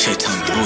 Shaitan boy.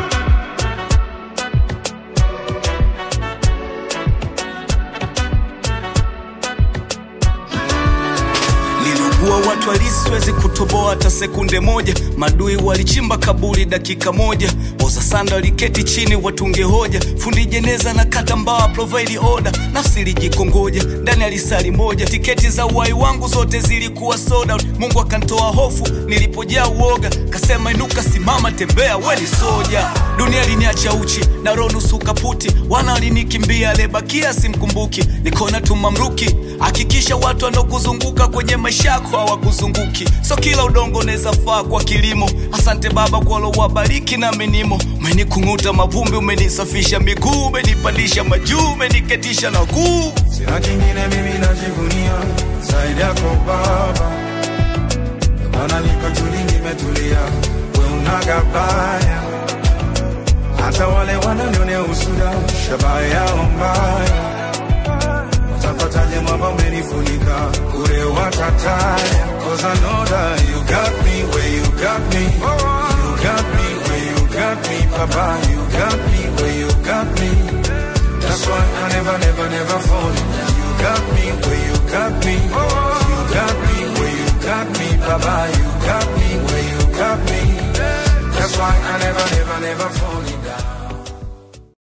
Niliugua watu halisi, siwezi kutoboa hata sekunde moja. Madui walichimba kaburi dakika moja, oza sanda waliketi chini watunge hoja. Fundi jeneza na kata mbawa provide order, nafsi ilijikongoja ndani ya lisali moja. Tiketi za uhai wangu zote zilikuwa sold out. Mungu akantoa hofu nilipojaa uoga, kasema inuka, simama, tembea, we ni soja. Dunia liniacha uchi na roho nusu kaputi, wana walinikimbia, aliyebakia simkumbuki. Nikona tu mamluki, hakikisha watu wanaokuzunguka kwenye maisha yako hawakuzunguki. So kila udongo unaweza faa kwa kilimo. Asante Baba kwa lowabariki na menimo, umenikung'uta mavumbi, umenisafisha miguu, umenipandisha majuu, umeniketisha na kuu Sina kingine mimi najivunia zaidi yako Baba, Ndio maana niko tuli, nimetulia, we unaga baya. Hata wale wananionea usuda, shabaha yao mbaya, watapataje mwamba umenifunika, kure watataya. Cause I know that you got me where you got me, you got me where you got me, Papa, you got me where you got me. That's why I never, never, never fall. You got me where you got me. You got me where you got me, Baba. You got me where you got me. That's why I never, never, never fall.